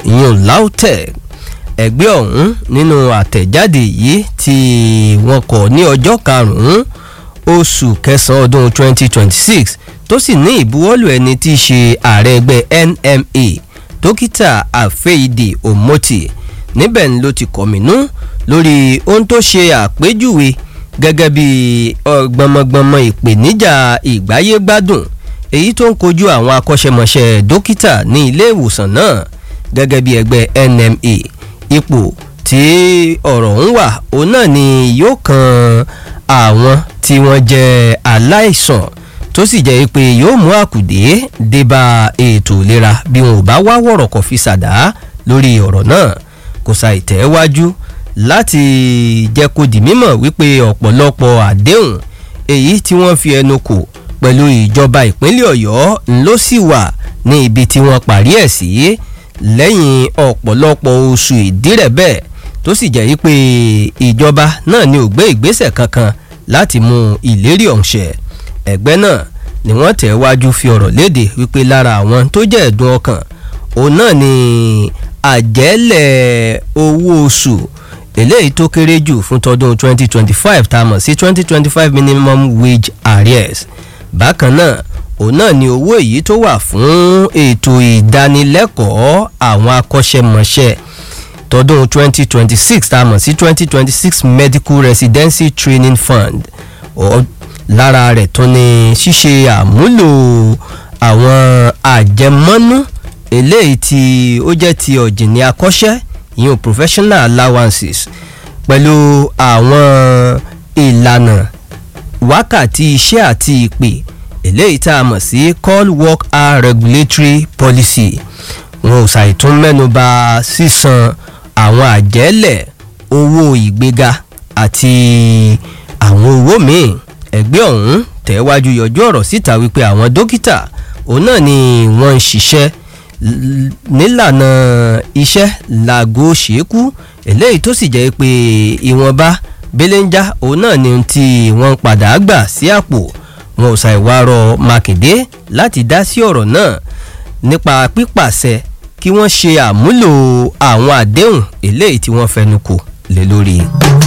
ìyún lautech ẹgbẹ́ ọ̀hún nínú àtẹ̀jáde yìí tí wọ́n kọ ní ọjọ́ karùn-ún oṣù kẹsàn-án ọdún 2026 tó sì ní ìbuwọ́lù ẹni tí í ṣe ààrẹ ẹgbẹ́ nma dókítà àfẹ́ìdè omoti níbẹ̀ ni ló ti kọ̀mínú lórí ohun tó ṣe àpéjúwe gẹ́gẹ́ bí gbọmọgbọmọ ìpèníjà ìgbáyégbádùn èyí tó ń kojú àwọn akọ́ṣẹ́mọṣẹ́ dókítà ní ilé ìwòsàn náà gẹ́gẹ́ bí ẹgbẹ́ nma ipò tí ọ̀rọ̀ ń wà òun náà ni yóò kan àwọn tí wọ́n jẹ́ aláìsàn tó sì jẹ́ pé yóò mú àkùdé débà ètò ìlera bí wọn ò bá wá wọ̀rọ̀kọ̀ fi ṣàdá lórí ọ̀rọ̀ náà kò ṣàì tẹ̀wájú láti jẹ́ kó di mímọ̀ wípé ọ̀pọ̀lọpọ̀ àdéhùn èyí tí wọ́n fi ẹnu kò pẹ̀lú ìjọba ìpínlẹ̀ ọ̀yọ́ ló sì wà ní ibi tí wọ́n parí ẹ̀ sí lẹ́yìn ọ̀pọ̀lọpọ̀ oṣù ìdírẹ̀bẹ̀ tó sì jẹ́ wípé ìjọba náà ni ò gbé ìgbésẹ̀ kankan láti mú ìlérí ọ̀hún ṣẹ ẹgbẹ́ náà ni wọ́n tẹ̀ wájú fi ọ̀rọ̀ léde wípé lára àwọn tó jẹ́ ẹ̀dùn ọkàn òun náà ni àjẹ́lẹ̀ owó oṣù eléyìí tó kéré jù fún tọdún 2025 tá a mọ̀ sí 2025 minimum wage arrears bákan náà òun náà ni owó èyí tó wà fún ètò ìdánilẹ́kọ̀ọ́ àwọn akọ́ṣẹ́mọṣẹ́ tọdún 2026 tá a mọ̀ sí 2026 medical residency training fund lára rẹ̀ tó ní ṣíṣe àmúlò àwọn àjẹmọ́nú eléyìí tí ó jẹ́ ti ọ̀jìnì akọ́ṣẹ́ ìyẹn professional allowances pẹ̀lú àwọn ìlànà wákàtí iṣẹ́ àti ìpè eléyìí tá a mọ̀ sí call work hour regulatory policy wọn ò ṣàìtún mẹ́nuba sísan àwọn àjẹ́lẹ̀ owó ìgbéga àti àwọn owó míì ẹgbẹ́ ọ̀hún tẹ̀wájú yọjú ọ̀rọ̀ síta wípé àwọn dókítà òun náà ni wọ́n ń ṣiṣẹ́ nílànà iṣẹ́ làgò ṣèkú eléyìí tó sì jẹ́ pé ìwọ̀nba belenja òun náà ni tí wọ́n padà gbà sí àpò wọn ò ṣàìwárọ̀ mákindé láti dá sí ọ̀rọ̀ náà nípa pípàṣẹ kí wọ́n ṣe àmúlò àwọn àdéhùn eléyìí tí wọ́n fẹnu kò lé lórí.